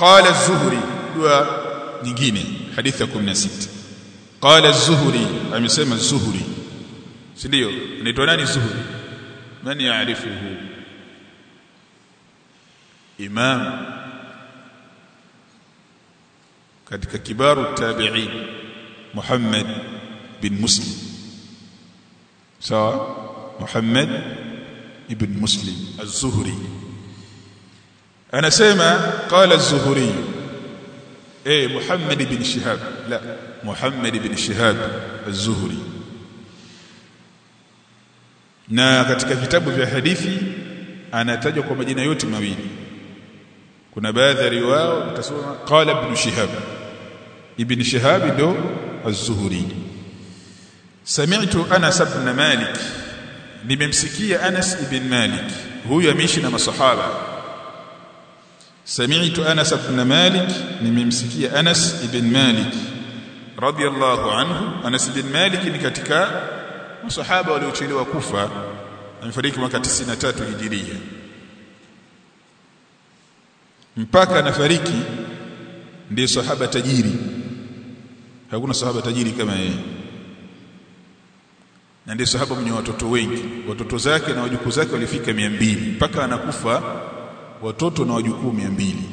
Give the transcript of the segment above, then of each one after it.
qala az-zuhri dua nyingine hadithi ya 16 qala az-zuhri amesema az-zuhri si ndio anaitwa nani zuhri man yaarifuhu imam katika kibaru tabi'in Muhammad bin Muslim sawa Muhammad ibn Muslim az-Zuhri anasema qala az-Zuhri eh Muhammad ibn Shihab la Muhammad ibn Shihab az-Zuhri na katika vitabu vya hadithi anatajwa kwa majina yote mawili kuna baadhi ya riwaya utasoma qala ibn Shihab ibn Shihab ndo az-Zuhri sami'tu Anas ibn Malik nimemsikia Anas ibn Malik huyu ameishi na masahaba sami'tu Anas ibn Malik nimemsikia Anas ibn Malik radiyallahu anhu Anas ibn Malik ni katika masahaba waliochelewa kufa amefariki mwaka 93 hijiria mpaka anafariki ndiye sahaba tajiri hakuna sahaba tajiri kama yeye na ndiye sahaba mwenye watoto wengi watoto zake na wajukuu zake walifika mbili mpaka anakufa watoto na wajukuu mbili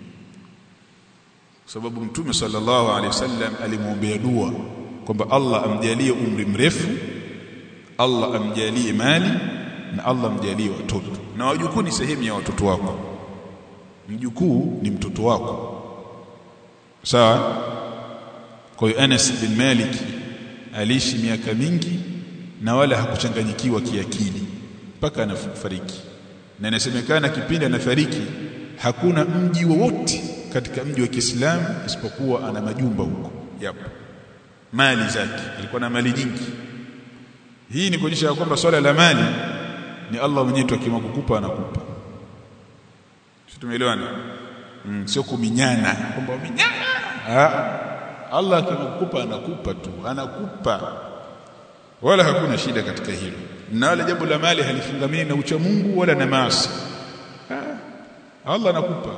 sababu mtume sallallahu alaihi wasallam alimwombea dua kwamba Allah amjalie umri mrefu Allah amjalie mali na Allah amjalie watoto na wajukuu ni sehemu ya watoto wako mjukuu ni mtoto wako sawa kwa hiyo Anas bin Malik aliishi miaka mingi na wala hakuchanganyikiwa kiakili mpaka anafariki na inasemekana kipindi anafariki hakuna mji wowote katika mji wa Kiislamu isipokuwa ana majumba huko yapo mali zake alikuwa na mali nyingi hii ni kuonyesha kwamba swala la mali ni Allah mwenyewe tu akimwa kukupa anakupa sio tumeelewana mm, sio kuminyana kwamba uminyana ah Allah akimkupa anakupa tu anakupa wala hakuna shida katika hilo na wala jambo la mali halifungamani na ucha Mungu wala na maasi ah, Allah anakupa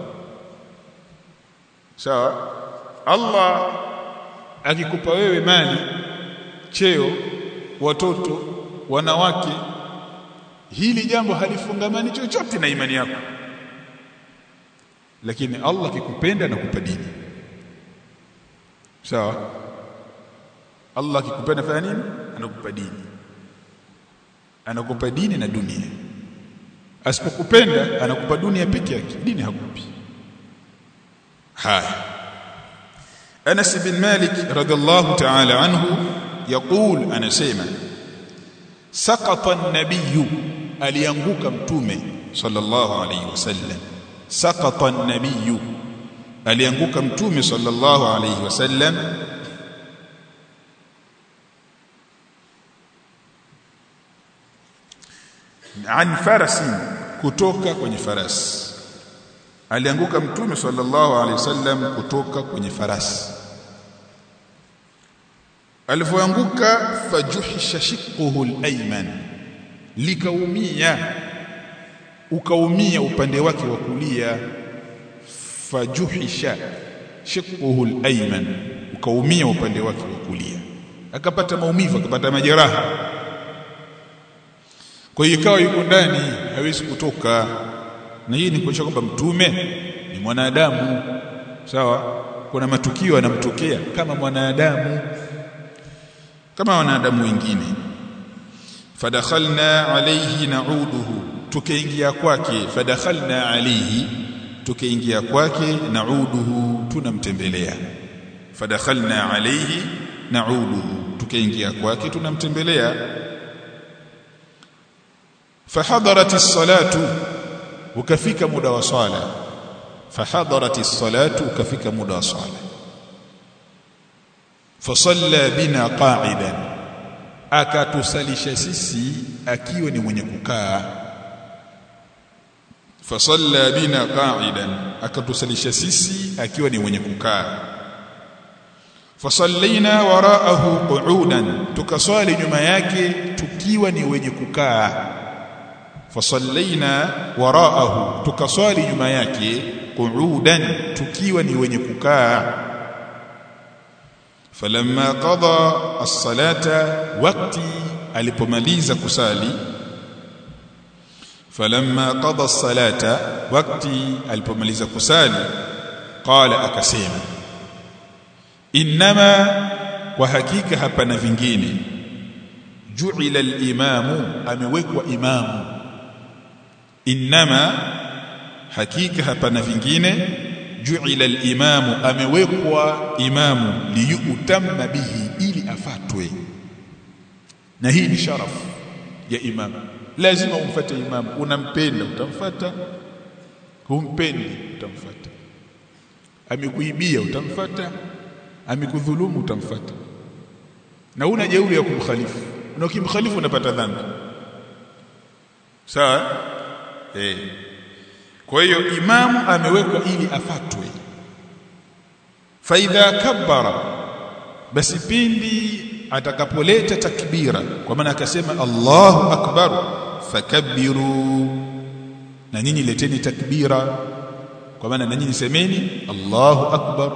sawa Allah akikupa wewe mali cheo watoto wanawake hili jambo halifungamani chochote na imani yako lakini Allah akikupenda anakupa dini sawa Allah akikupenda fanya nini anakupa dini anakupa dini na dunia asipokupenda anakupa dunia peke yake dini hakupi haya Anas bin Malik radhiallahu ta'ala anhu يقول anasema saqata an-nabiy alianguka mtume sallallahu alayhi wasallam saqata an-nabiy alianguka mtume sallallahu alayhi wasallam an farasi kutoka kwenye farasi alianguka mtume sallallahu alayhi wasallam kutoka kwenye farasi alipoanguka fajuhisha shiqquhu al-ayman likaumia ukaumia upande wake wa kulia fajuhisha shiqquhu al-ayman ukaumia upande wake wa kulia akapata maumivu akapata majeraha kwa hiyo ikawa yuko ndani hawezi kutoka na hii ni kuonyesha kwamba mtume ni mwanadamu sawa kuna matukio yanamtokea kama mwanadamu kama wanadamu wengine fadakhalna alayhi na'uduhu tukaingia kwake fadakhalna alayhi tukaingia kwake na'uduhu tunamtembelea fadakhalna alayhi na'uduhu tukaingia kwake tunamtembelea fahadarat as-salatu ukafika muda wa swala fahadarat as-salatu ukafika muda wa swala fasalla bina qa'idan akatusalisha sisi akiwa ni mwenye kukaa fasalla bina qa'idan akatusalisha sisi akiwa ni mwenye kukaa fasallaina wara'ahu qu'udan tukaswali nyuma yake tukiwa ni wenye kukaa fasallaina wara'ahu tukaswali nyuma yake qu'udan tukiwa ni wenye kukaa falamma qada as-salata waqti alipomaliza kusali falamma qada as-salata waqti alipomaliza kusali qala akasema inma kwa hakika hapana vingine ju'ila al-imamu amewekwa imamu inma hakika hapana vingine ju'ila al-imamu amewekwa imamu liyutamma bihi ili afatwe na hii ni sharafu ya imamu lazima umfuate imamu unampenda utamfuata humpendi utamfuata amekuibia utamfuata amekudhulumu utamfuata na una jeuri ya kumkhalifu na ukimkhalifu unapata dhambi sawa eh kwa hiyo imamu amewekwa ili afatwe faidha kabbara basi pindi atakapoleta takbira kwa maana akasema Allahu akbar fakabbiru na nyinyi leteni takbira kwa maana na nyinyi semeni Allahu akbar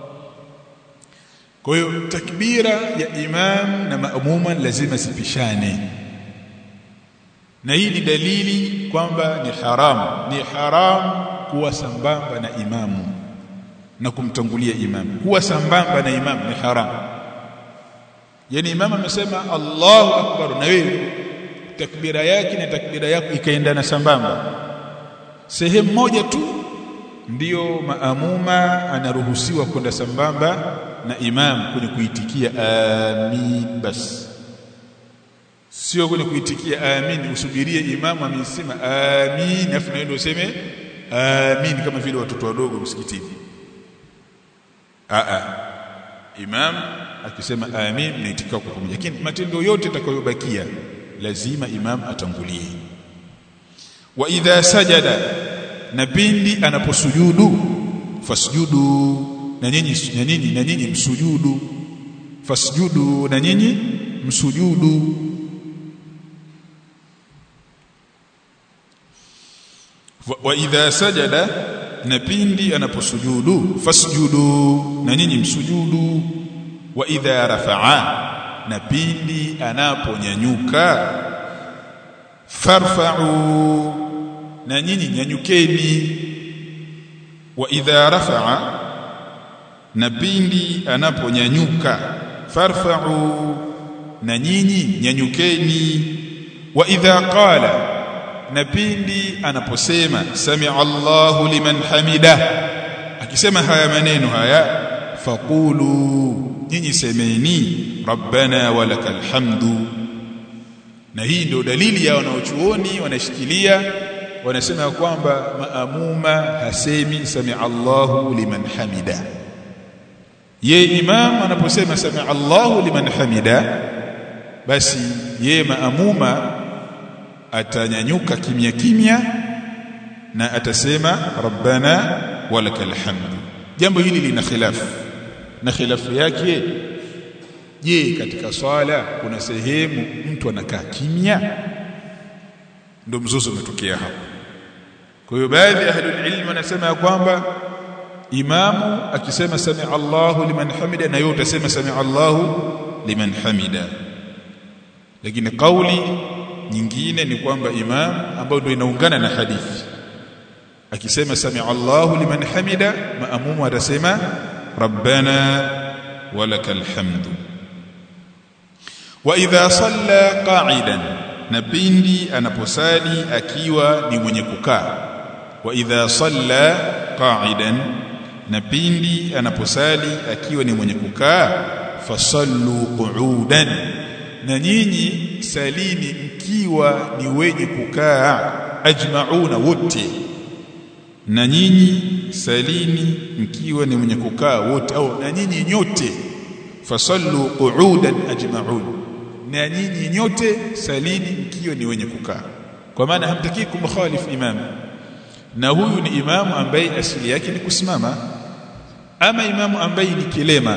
kwa hiyo takbira ya imam na maamuma lazima sipishane na hii ni dalili kwamba ni haramu ni haramu kuwa sambamba na imamu na kumtangulia imamu kuwa sambamba na imamu ni haramu yani imamu amesema Allahu akbar na wewe takbira yake na takbira yako ikaendana sambamba sehemu moja tu ndiyo maamuma anaruhusiwa kwenda sambamba na imam kwenye kuitikia amin bas sio kwenye kuitikia amin usubirie imamu amesema amin afu naenda useme amin kama vile watoto wadogo msikitini a a imam akisema amin naitikia kwa pamoja lakini matendo yote atakayobakia lazima imam atangulie wa idha sajada na pindi anaposujudu fasjudu na nyinyi na nyinyi na nyinyi msujudu fasjudu na nyinyi msujudu wa idha sajada na pindi anaposujudu fasjudu na nyinyi msujudu wa idha rafa'a na pindi anaponyanyuka farfa'u na nyinyi nyanyukeni wa idha rafa'a na pindi anaponyanyuka farfa'u na nyinyi nyanyukeni wa idha qala na pindi anaposema sami'a Allahu liman hamida akisema haya maneno haya faqulu nyinyi semeni rabbana walakal hamdu na hii ndio dalili ya wanaochuoni wanashikilia wanasema kwamba maamuma hasemi sami Allahu liman hamida ye imam anaposema sami Allahu liman hamida basi ye maamuma atanyanyuka kimya kimya na atasema rabbana walakal hamdu jambo hili lina khilafu na khilafu yake je katika swala kuna sehemu mtu anakaa kimya ndio mzozo umetokea hapo kwa hiyo baadhi ya ahlul ilm wanasema ya kwamba imamu akisema sami Allahu liman hamida na yeye utasema sami Allahu liman hamida lakini kauli nyingine ni kwamba imam ambayo ndio inaungana na hadithi akisema sami Allahu liman hamida maamumu atasema rabbana walakal hamdu wa idha salla qa'idan na pindi anaposali akiwa ni mwenye kukaa wa idha salla qa'idan na pindi anaposali akiwa ni mwenye kukaa fasallu qu'udan na nyinyi salini mkiwa ni wenye kukaa ajmauna wote na nyinyi salini mkiwa ni mwenye kukaa wote au na nyinyi nyote fasallu qu'udan ajmaun na nyinyi nyote salini mkiwa ni wenye kukaa kwa maana hamtakii kumkhalifu imam na huyu ni imamu ambaye asili yake ni kusimama ama imamu ambaye ni kilema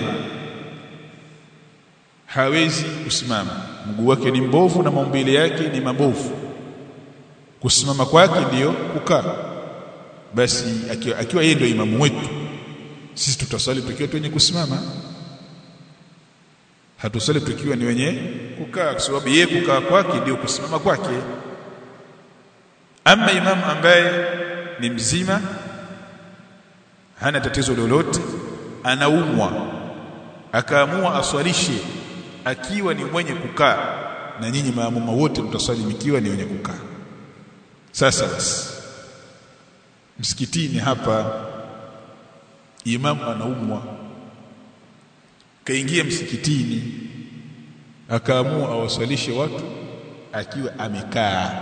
hawezi kusimama mguu wake ni mbovu na maumbile yake ni mabovu kusimama kwake ndiyo kukaa basi akiwa, akiwa yeye ndio imamu wetu sisi tutaswali tukiwa tu wenye kusimama hatuswali tukiwa ni wenye kukaa kwa sababu yeye kukaa kwake ndio kusimama kwake ama imamu ambaye ni mzima hana tatizo lolote anaumwa akaamua aswalishe akiwa ni mwenye kukaa na nyinyi maamuma wote mtaswali mkiwa ni wenye kukaa sasa basi msikitini hapa imamu anaumwa kaingia msikitini akaamua awaswalishe watu akiwa amekaa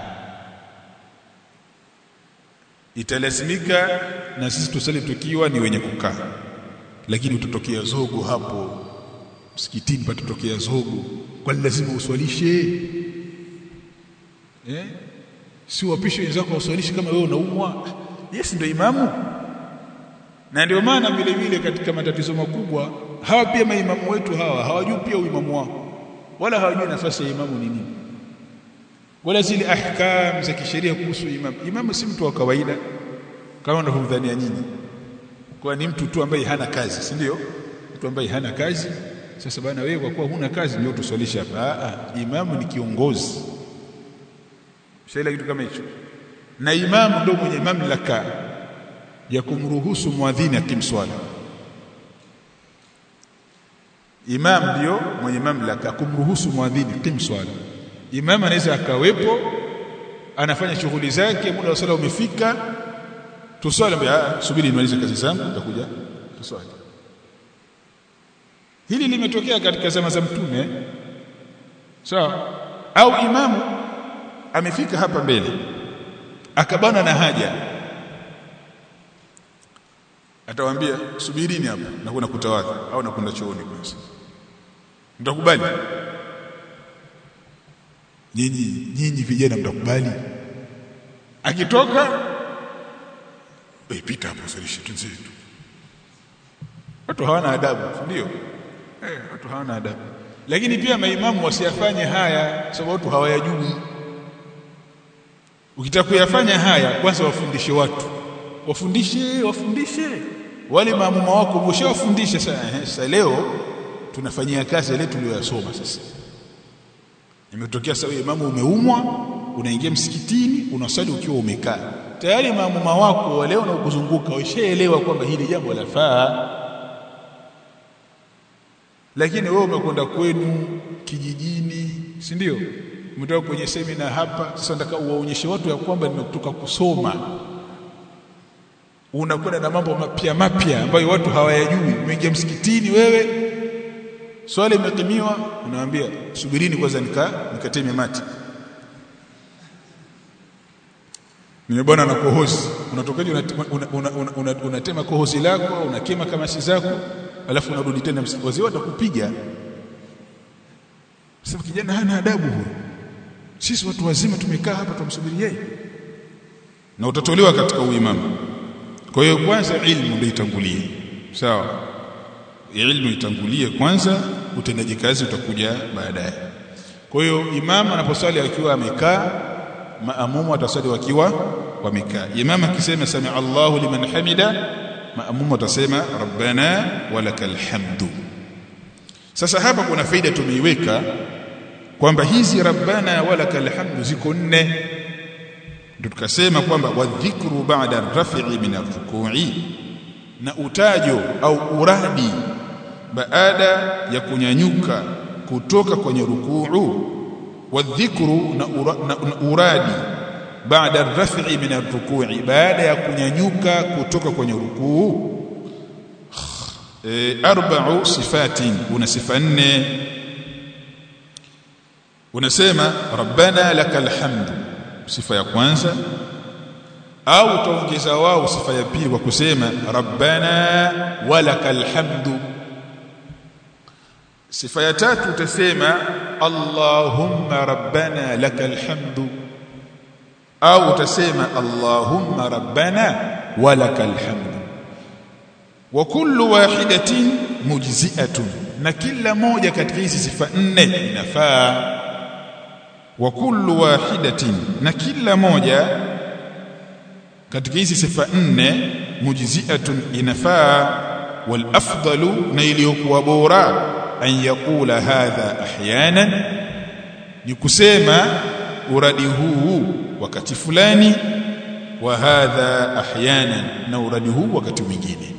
italazimika na sisi tusali tukiwa ni wenye kukaa lakini utatokea zogo hapo msikitini patatokea zogo kwani lazima uswalishe eh si wapishe wenzako waswalishe kama wewe unaumwa yes ndio imamu na ndio maana vile vile katika matatizo makubwa hawa pia maimamu wetu hawa hawajui pia uimamu wao wala hawajui nafasi ya imamu ni nini wala zile ahkam za kisheria kuhusu imamu imamu si mtu wa kawaida kama unavyodhania nyinyi kwa ni mtu tu ambaye hana kazi si ndio mtu ambaye hana kazi sasa bana wewe kwa kuwa huna kazi ndio tuswalishe hapa ah imamu ni kiongozi shaila kitu kama hicho na imamu ndio mwenye mamlaka ya kumruhusu muadhini akimswala imam ndio mwenye mamlaka kumruhusu muadhini kimswala imam anaweza akawepo anafanya shughuli zake muda wa sala umefika tuswali subiri nimalize kazi zangu nitakuja tuswali hili limetokea katika zama za mtume sawa au imamu amefika hapa mbele akabana na haja atawaambia subirini hapa na kuna kutawadha au nakwenda chooni kwanza mtakubali nyinyi nyinyi vijana mtakubali akitoka pita hapo salisha tunzetu watu hawana adabu ndio eh watu hawana adabu lakini pia maimamu wasiyafanye haya sababu watu hawayajui ukitaka kuyafanya haya kwanza wafundishe watu wafundishe wafundishe wale maamuma wako umeshawafundisha sasa leo tunafanyia kazi ile tuliyosoma sasa imetokea sawa imamu umeumwa unaingia msikitini unasali ukiwa umekaa tayari maamuma wako wale wanaokuzunguka washaelewa kwamba hili jambo lafaa lakini wewe umekwenda kwenu kijijini si ndio umetoka kwenye semina hapa sasa nataka uwaonyeshe watu ya kwamba nimetoka kusoma unakwenda na mambo mapya mapya ambayo watu hawayajui umeingia msikitini wewe swali imekimiwa unawaambia subirini kwanza nika nikateme mati nimebona na kohozi unatokaje unatema una, una, una, una, una kohozi lako unakema kamasi zako alafu unarudi tena wazee watakupiga sasa kijana hana adabu huyo sisi watu wazima tumekaa hapa tumsubiri yeye na utatolewa katika uimamu kwa hiyo kwanza ilmu ndio itangulie sawa ilmu itangulie kwanza utendaji kazi utakuja baadaye kwa hiyo imamu anaposali akiwa amekaa maamumu atasali wakiwa wamekaa imamu akisema sami Allahu liman hamida maamumu atasema rabbana walakal hamdu sasa hapa kuna faida tumeiweka kwamba hizi rabbana walakal hamdu ziko nne ndio tukasema kwamba wadhikru ba'da rafi'i min ar-ruku'i na utajo au uradi baada ya kunyanyuka kutoka kwenye rukuu wadhikru na, ura, na, na uradi baada ar-rafi'i min ar-ruku'i baada ya kunyanyuka kutoka kwenye rukuu e, arba'u sifatin una sifa nne unasema rabbana lakal hamdu sifa ya kwanza au utaongeza wao sifa ya pili kwa kusema rabbana walakal hamdu sifa ya tatu utasema allahumma rabbana lakal hamdu au utasema allahumma rabbana walakal hamdu wa kullu wahidatin mujzi'atun na kila moja katika hizi sifa nne inafaa wa kullu wahidatin na kila moja katika hizi sifa nne mujzi'atun inafaa wal afdalu na iliyokuwa bora an yakula hadha ahyanan ni kusema uradi huu wakati fulani wa hadha ahyanan na uradi huu wakati mwingine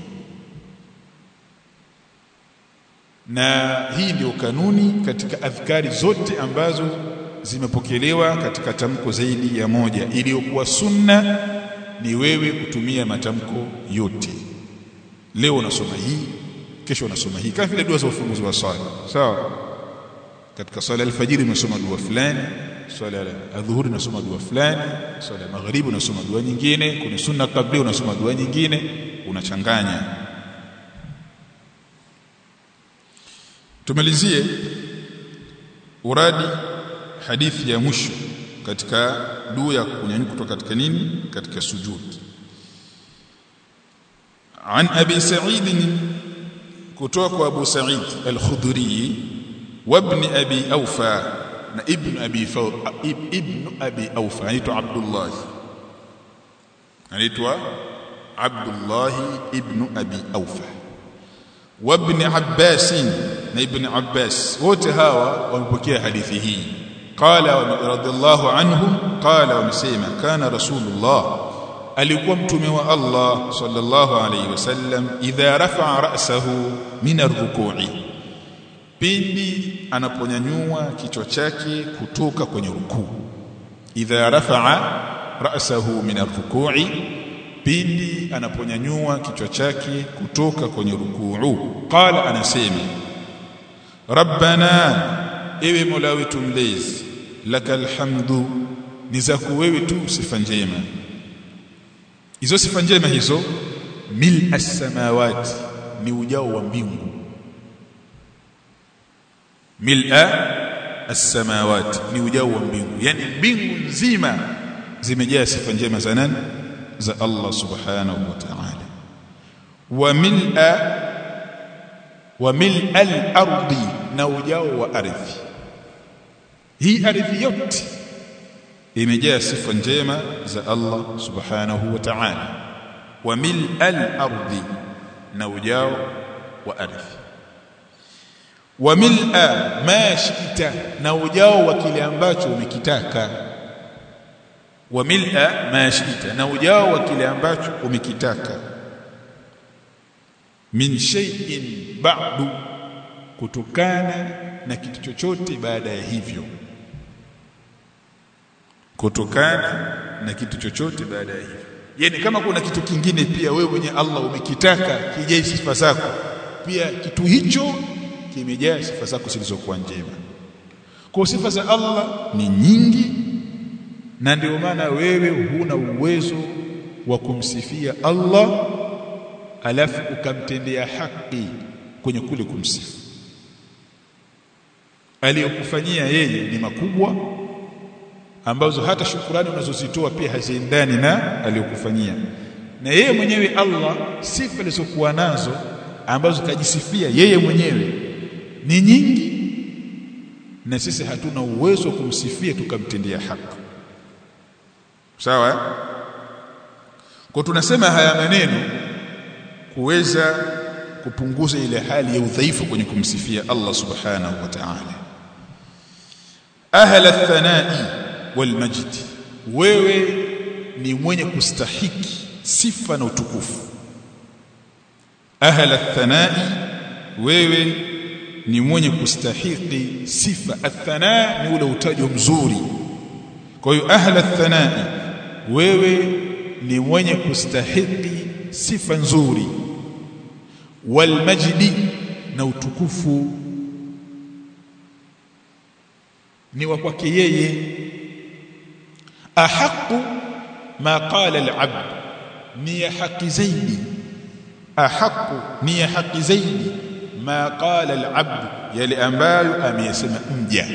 na hii ndio kanuni katika adhkari zote ambazo zimepokelewa katika tamko zaidi ya moja iliyokuwa sunna ni wewe kutumia matamko yote leo unasoma hii kesho unasoma hii kama vile dua za ufunguzi wa swala sawa katika swala alfajiri unasoma dua fulani swala ya adhuhuri unasoma dua fulani swala ya magharibi unasoma dua nyingine kuna sunna kabla unasoma dua nyingine unachanganya tumalizie uradi hadithi ya mwisho katika dua ya kunyanyuka kutoka katika nini katika sujud عن ابي سعيد kutoka kwa Abu Sa'id al-Khudri wa ibn Abi Awfa na ibn Abi ibn Abi Awfa anaitwa Abdullah anaitwa Abdullah ibn Abi Awfa wa ibn Abbas na ibn Abbas wote hawa wamepokea hadithi hii qala radiyallahu anhum qala wamesema kana rasulullah alikuwa mtume wa Allah sallallahu alayhi wasallam idha rafa'a ra'sahu min ar-ruku'i pindi anaponyanyua kichwa chake kutoka kwenye rukuu idha rafa'a ra'sahu min ar-ruku'i pindi anaponyanyua kichwa chake kutoka kwenye rukuu qala anasema rabbana ewe mola wetu mlezi lakal hamdu ni zako wewe tu sifa njema hizo sifa njema hizo mil as-samawati ni ujao wa mbingu mil'a as-samawati ni ujao wa mbingu yani mbingu nzima zimejaa sifa njema za nani za Allah subhanahu wa ta'ala wa mil'a wa mil'a al-ardi na ujao wa ardhi hii ardhi yote imejaa sifa njema za Allah subhanahu wa ta'ala wa mil'al ardi na ujao wa ardhi wa mil'a ma shi'ta na ujao wa kile ambacho umekitaka wa mil'a ma shi'ta na ujao wa kile ambacho umekitaka min shay'in ba'du kutokana na kitu chochote baada ya hivyo kutokana na kitu chochote baada ya hivyo yani kama kuna kitu kingine pia wewe mwenye Allah umekitaka kijai sifa zako pia kitu hicho kimejaa sifa zako zilizokuwa njema kwa sifa za Allah ni nyingi na ndio maana wewe huna uwezo wa kumsifia Allah alafu ukamtendea haki kwenye kule kumsifu aliyokufanyia yeye ni makubwa ambazo hata shukurani unazozitoa pia haziendani na aliyokufanyia na yeye mwenyewe Allah sifa alizokuwa nazo ambazo kajisifia yeye mwenyewe ni nyingi na sisi hatuna uwezo wa kumsifia tukamtendea haki sawa kwa tunasema haya maneno kuweza kupunguza ile hali ya udhaifu kwenye kumsifia Allah subhanahu wa ta'ala ahla thanai walmajid wewe ni mwenye kustahiki sifa na utukufu ahla thanai wewe ni mwenye kustahiki sifa athana ni ule utajo mzuri kwa hiyo ahla thanai wewe ni mwenye kustahiki sifa nzuri walmajdi na utukufu ni wa kwake yeye ahaqu ma qala al-abd ni ya haki zaidi ahaqu ni ya haki zaidi ma qala al-abd yale ambayo ameyasema mja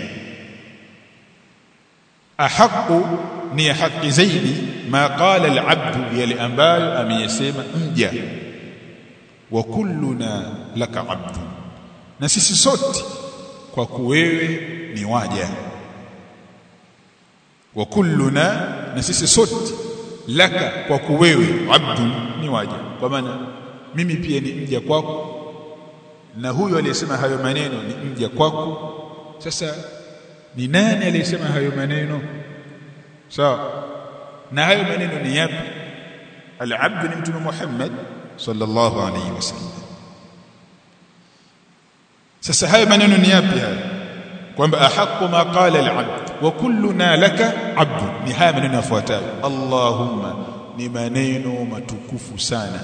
ahaqu ni ya haki zaidi ma qala al-abd yale ambayo ameyasema mja wa kulluna laka abdu na sisi sote kwa kuwewe ni waja wa kulluna na sisi sote laka kwako wewe abdu ni waja kwa maana mimi pia ni mja kwako na huyo aliyesema hayo maneno ni mja kwako sasa ni nani aliyesema hayo maneno sawa na hayo maneno ni yapi al-abd ni mtume Muhammad sallallahu alayhi wasallam sasa hayo maneno ni yapi haya kwamba ahqqu ma qala al-abd wa kulluna laka abd ni haya maneno yafuatayo allahumma ni maneno matukufu sana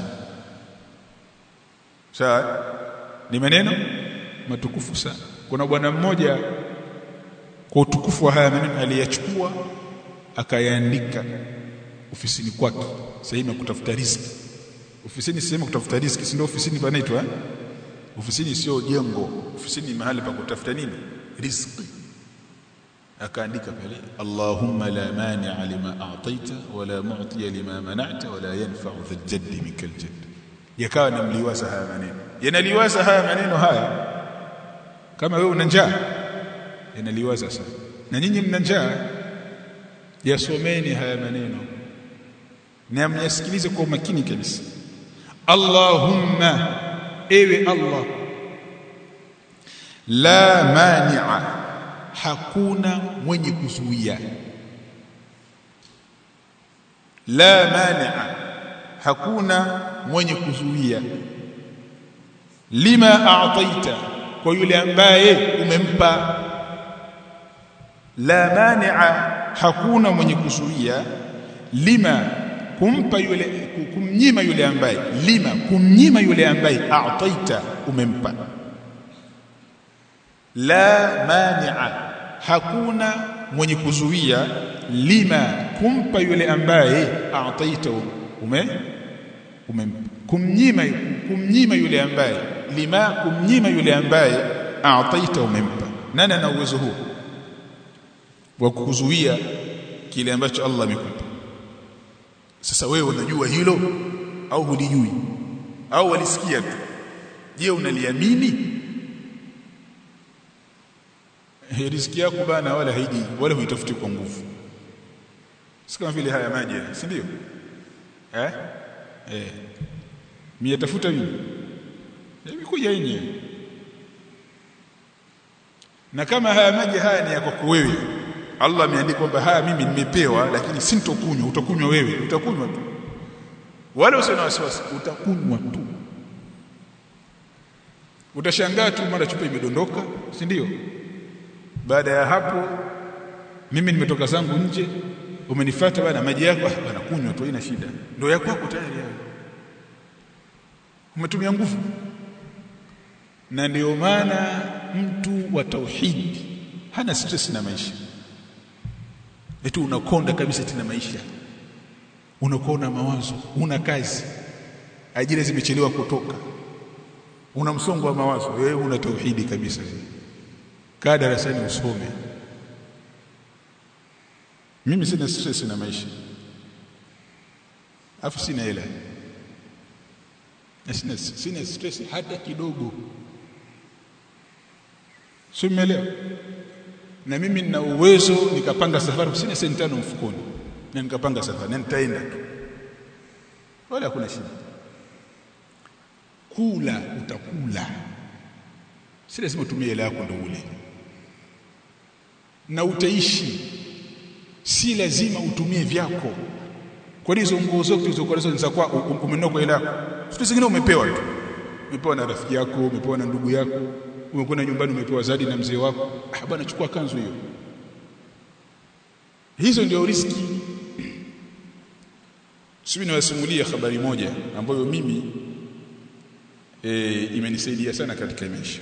sawa ni maneno matukufu sana kuna bwana mmoja kwa utukufu wa haya maneno aliyachukua akayaandika ofisini kwake sehemu ya kutafuta riziki ofisini sehemu kutafuta riziki si ndio ofisini panaitwa eh? ofisini sio jengo ofisini mahali pa kutafuta nini riziki akaandika pale Allahumma la mani'a lima a'taita wala mu'tiya lima mana'ta wala yanfa'u dhal jaddi minkal jadd yakawa namliwaza haya maneno yanaliwaza haya maneno haya kama wewe una njaa yanaliwaza sana na nyinyi mna njaa yasomeni haya maneno na myasikilize kwa umakini kabisa Allahumma ewe Allah la mani'a hakuna mwenye kuzuia la mani'a hakuna mwenye kuzuia lima a'taita kwa yule ambaye umempa la mani'a hakuna mwenye kuzuia lima kumpa yule kumnyima yule ambaye lima kumnyima yule ambaye a'taita umempa la mani'a hakuna mwenye kuzuia lima kumpa yule ambaye a'taita ume umempa kumnyima kumnyima yule ambaye lima kumnyima yule ambaye a'taita umempa nani ana uwezo huo wa kukuzuia kile ambacho Allah amekupa sasa wewe unajua hilo au hulijui au walisikia tu je unaliamini riziki yako bana wala haiji wala huitafuti kwa nguvu si kama vile haya maji si ndio eh eh miyatafuta mimi imekuja yenyewe na kama haya maji haya ni ya kwako wewe Allah ameandika kwamba haya mimi nimepewa lakini sintokunywa utakunywa wewe utakunywa tu wala usiwe na wasiwasi utakunywa tu utashangaa tu mara chupa imedondoka si ndio baada ya hapo mimi nimetoka zangu nje umenifuata bana maji yako bana kunywa tu haina shida ndio yako yako tayari hayo umetumia nguvu na ndio maana mtu wa tauhid hana stress na maisha eti unakonda kabisa tena maisha unakuwa mawazo una kazi ajira zimechelewa kutoka una msongo wa mawazo wewe una tauhidi kabisa kaa darasani usome mimi sina stress na maisha afu sina hela na sina, sina stress hata kidogo sio umeelewa na mimi nina uwezo nikapanga safari sina senti tano mfukoni na nikapanga safari na nitaenda tu wala hakuna shida kula utakula si lazima utumie hela yako ndio ule na utaishi si lazima utumie vyako kwa hizo nguo zote zilizokuwa nazo za kwa umenunua kwa hela yako vitu zingine umepewa tu umepewa na rafiki yako umepewa na ndugu yako umekwenda nyumbani umepewa zadi na mzee wako ah bwana chukua kanzu hiyo hizo ndio riski sisi niwasimulia habari moja ambayo mimi e, imenisaidia sana katika maisha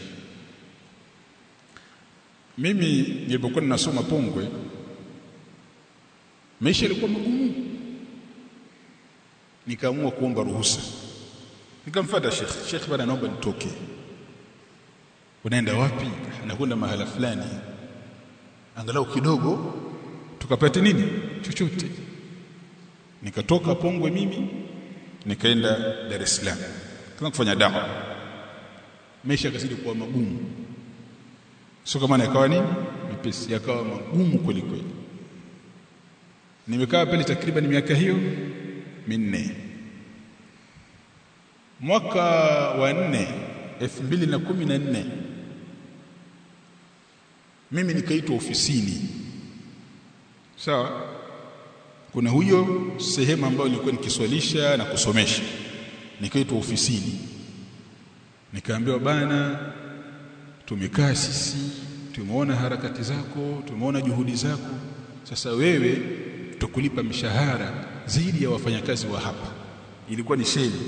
mimi nilipokuwa ninasoma Pongwe maisha yalikuwa magumu nikaamua kuomba ruhusa nikamfuata Sheikh Sheikh bwana naomba nitoke unaenda wapi anakwenda mahala fulani angalau kidogo tukapate nini chochote nikatoka Pongwe mimi nikaenda Dar es Salaam kama kufanya dawa maisha yakazidi kuwa magumu sio kama yakawa nini mepesi yakawa magumu kweli kweli nimekaa pale takriban miaka hiyo minne mwaka wa nne elfu mbili na kumi na nne mimi nikaitwa ofisini sawa kuna huyo sehemu ambayo nilikuwa nikiswalisha na kusomesha nikaitwa ofisini nikaambiwa bana tumekaa sisi tumeona harakati zako tumeona juhudi zako sasa wewe tutakulipa mishahara zaidi ya wafanyakazi wa hapa ilikuwa ni sheli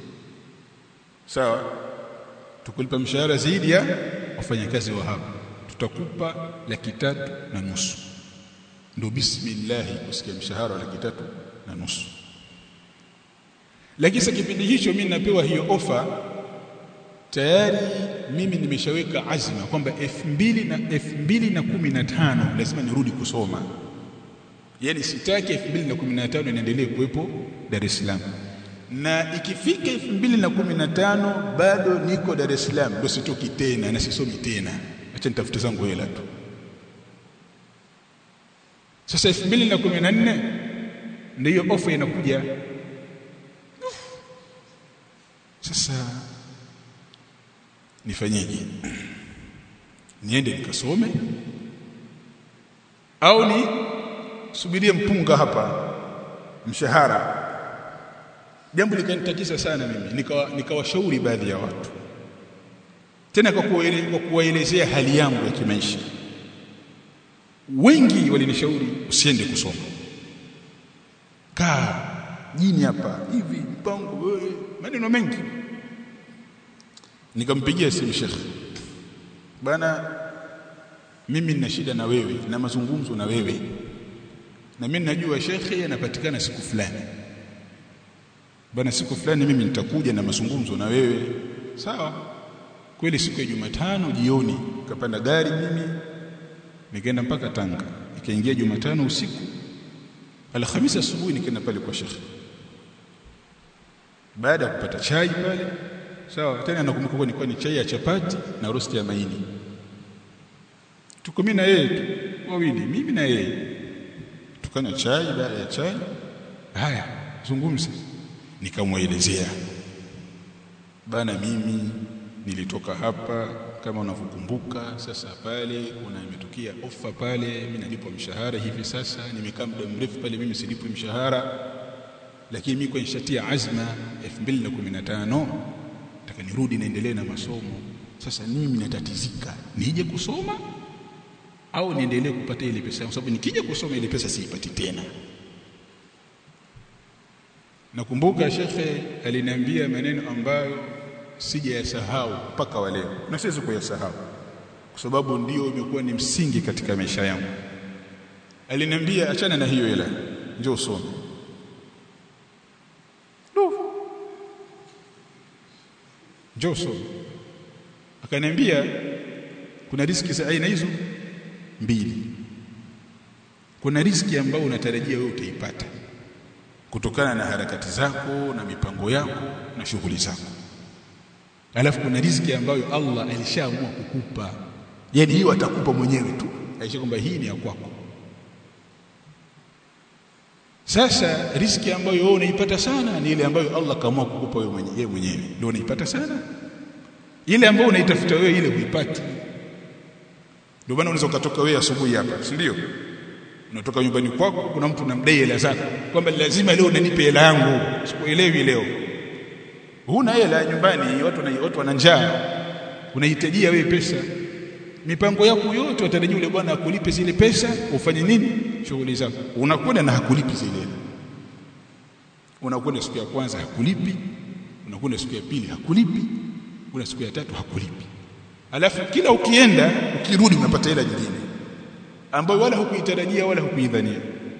sawa tukulipa mshahara zaidi ya wafanyakazi wa hapa tutakupa laki tatu na nusu ndio bismillah kusikia mshahara wa laki tatu na nusu lakini sasa kipindi hicho mimi napewa hiyo ofa tayari mimi nimeshaweka azma kwamba 2000 na 2015 lazima nirudi kusoma yani sitaki 2015 niendelee kuwepo Dar es Salaam na ikifika 2015 bado niko Dar es Salaam ndio sitoki tena na sisomi tena acha nitafute zangu hela tu sasa 2014 ndio ofa inakuja sasa nifanyeje niende nikasome au ni subirie mpunga hapa mshahara jambo likanitatisa sana mimi nikawa nikawashauri baadhi ya watu tena kwa kuwaelezea hali yangu ya kimaisha wengi walinishauri usiende kusoma kaa jini hapa hivi mpango wewe maneno mengi nikampigia simu shekhi bana mimi nina shida na wewe na mazungumzo na wewe na mimi najua shekhi anapatikana siku fulani bana siku fulani mimi nitakuja na mazungumzo na wewe sawa kweli siku ya Jumatano jioni kapanda gari mimi nikaenda mpaka Tanga nikaingia Jumatano usiku Alhamisi asubuhi nikaenda pale kwa shekhi baada ya kupata chai pale sawa tena nakumbuka kwa nilikuwa ni chai ya chapati na rosti ya maini tuko mimi na yeye tu wawili mimi na yeye tukanywa chai baada ya chai haya zungumza nikamwelezea bana mimi nilitoka hapa kama unavyokumbuka sasa pale kuna imetukia ofa pale mimi nalipwa mshahara hivi sasa nimekaa muda mrefu pale mimi silipwi mshahara lakini mimi kwa nishatia azma 2015 nataka nirudi naendelee na masomo sasa mimi natatizika nije kusoma au niendelee kupata ile pesa kwa sababu nikija kusoma ile pesa siipati tena nakumbuka shekhe aliniambia maneno ambayo sijayasahau mpaka wa leo na siwezi kuyasahau kwa sababu ndio imekuwa ni msingi katika maisha yangu aliniambia achana na hiyo hela njoo usome njoo usome akaniambia kuna riski za aina hizo mbili kuna riski ambayo unatarajia wewe utaipata kutokana na harakati zako na mipango yako na shughuli zako alafu kuna riziki ambayo Allah alishaamua kukupa yani hiyo atakupa mwenyewe tu aisha kwamba hii ni ya kwako sasa riziki ambayo wewe unaipata sana ni ile ambayo Allah kaamua kukupa wewe mwenyewe mwenyewe ndio unaipata sana ile ambayo unaitafuta wewe ile huipati ndio maana unaweza ukatoka wewe asubuhi hapa si ndio unatoka nyumbani kwako kuna mtu unamdai hela zako kwamba lazima leo unanipe hela yangu sikuelewi leo huna hela nyumbani watu na watu wana njaa unahitajia wewe pesa mipango yako yote watarajia yule bwana akulipe zile pesa ufanye nini shughuli zako unakwenda na hakulipi zile hela unakwenda siku ya kwanza hakulipi unakwenda siku ya pili hakulipi una siku ya tatu hakulipi alafu kila ukienda ukirudi unapata hela nyingine ambayo wala hukuitarajia wala hukuidhania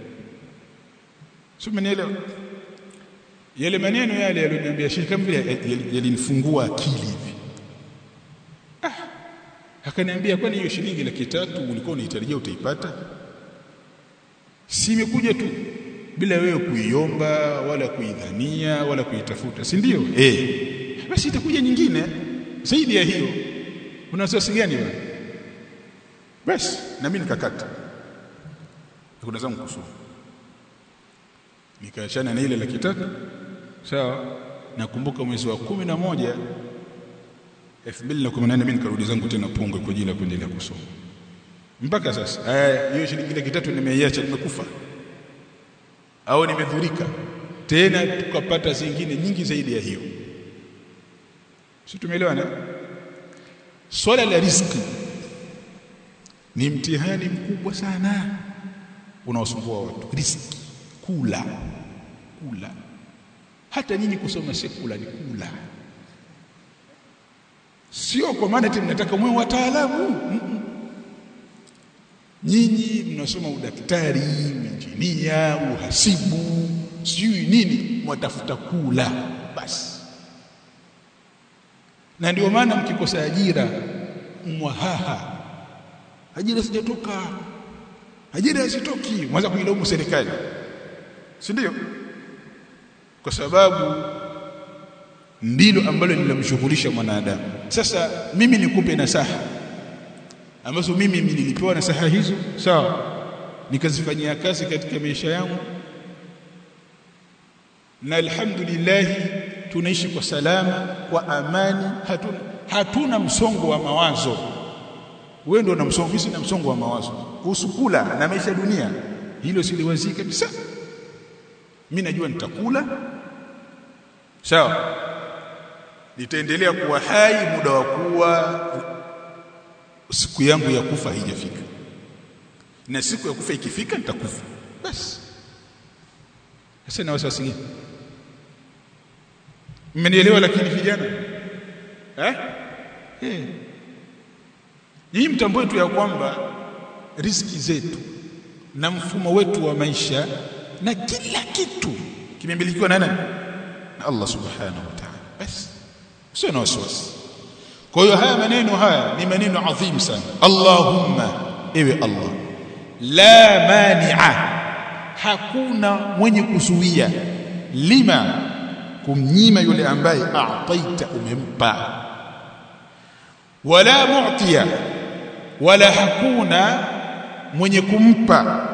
sio umenielewa yale maneno yale yaliyoniambia Sheikh kama vile yalinifungua akili hivi ah akaniambia kwani hiyo shilingi laki tatu ulikuwa unahitajia utaipata si imekuja tu bila wewe kuiomba wala kuidhania wala kuitafuta si ndio eh basi itakuja nyingine zaidi ya hiyo una wasiwasi gani wewe basi na mimi nikakata kuna zangu kusoma nikaachana na ile laki tatu sawa nakumbuka mwezi wa kumi na moja 2018 mimi nikarudi zangu tena Pongwe kwa ajili ya kuendelea kusoma mpaka sasa haya hiyo shilingi laki tatu nimeiacha nimekufa au nimedhurika tena tukapata zingine nyingi zaidi ya hiyo si tumeelewana swala la riziki ni mtihani mkubwa sana unaosumbua watu riziki kula kula hata nyinyi kusoma sekula ni kula sio kwa maana eti mnataka mwe wataalamu mm -mm. nyinyi mnasoma udaktari injinia uhasibu sijui nini mwatafuta kula basi na ndio maana mkikosa ajira mwahaha ajira sijatoka ajira hazitoki mwanza kuilaumu serikali si ndio kwa sababu ndilo ambalo linamshughulisha mwanadamu sasa mimi nikupe nasaha ambazo mimi nilipewa nasaha hizo sawa nikazifanyia kazi katika maisha yangu na alhamdulillah tunaishi kwa salama kwa amani hatuna hatuna msongo wa mawazo wewe ndio una msongo mimi sina msongo wa mawazo kuhusu kula na maisha dunia hilo siliwazii kabisa mimi najua nitakula sawa nitaendelea kuwa hai muda wa kuwa siku yangu ya kufa haijafika na siku ya kufa ikifika nitakufa basi sasa na wasiwasi gani mmenielewa lakini vijana eh eh hii mtambue tu ya kwamba riziki zetu na mfumo wetu wa maisha na kila kitu kimemilikiwa na nani na Allah subhanahu wa ta'ala basi sio na wasiwasi kwa hiyo haya maneno haya ni maneno adhim sana Allahumma ewe Allah la mani'a hakuna mwenye kuzuia lima kumnyima yule ambaye a'taita umempa wala mu'tiya wala hakuna mwenye kumpa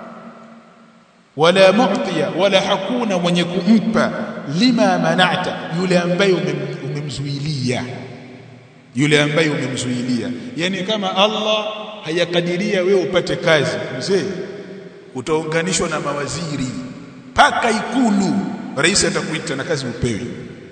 wala mu'tiya wala hakuna mwenye kumpa lima mana'ta yule ambaye umemzuilia yule ambaye umemzuilia yani kama Allah hayakadiria wewe upate kazi mzee utaunganishwa na mawaziri paka ikulu rais atakuita na kazi upewe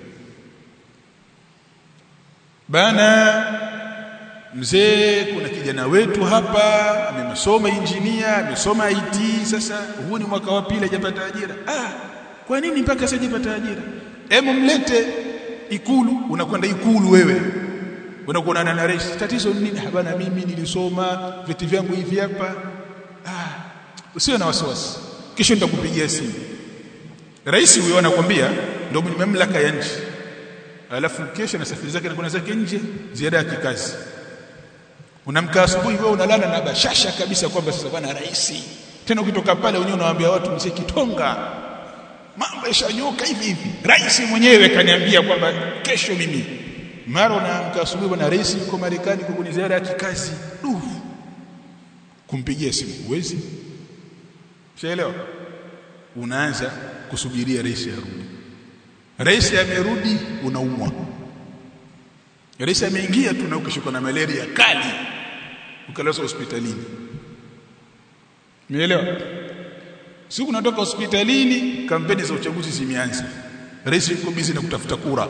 bana mzee kuna kijana wetu hapa amesoma injinia amesoma IT sasa huu ni mwaka wa pili hajapata ajira ah kwa nini mpaka sasa hajapata ajira hebu mlete ikulu unakwenda ikulu wewe unakuonana na rais tatizo ni nini bana mimi nilisoma viti vyangu hivi hapa ah usiwe na wasiwasi kesho nitakupigia simu rais huyo anakuambia ndio mwenye mamlaka ya nchi alafu kesho na safari zake na kuna zake nje ziada ya kikazi unamka asubuhi wewe unalala na bashasha kabisa kwamba sasa bwana rais tena ukitoka pale wenyewe unawaambia watu mzee kitonga mambo yashanyoka hivi hivi rais mwenyewe kaniambia kwamba kesho mimi mara unaamka asubuhi bwana rais yuko Marekani kwa kuni ziara ya kikazi uh kumpigia simu huwezi Ushaelewa? Unaanza kusubiria rais arudi. Rais amerudi unaumwa. Rais ameingia tu na ukishikwa na malaria kali. Ukalazwa hospitalini. Umeelewa? Siku unatoka hospitalini kampeni za uchaguzi zimeanza. Rais yuko busy na kutafuta kura.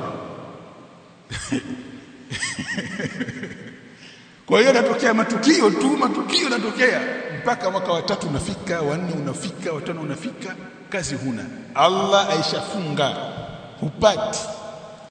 Kwa hiyo natokea matukio tu matukio yanatokea mpaka mwaka wa tatu unafika wa nne unafika wa tano unafika kazi huna Allah aishafunga hupati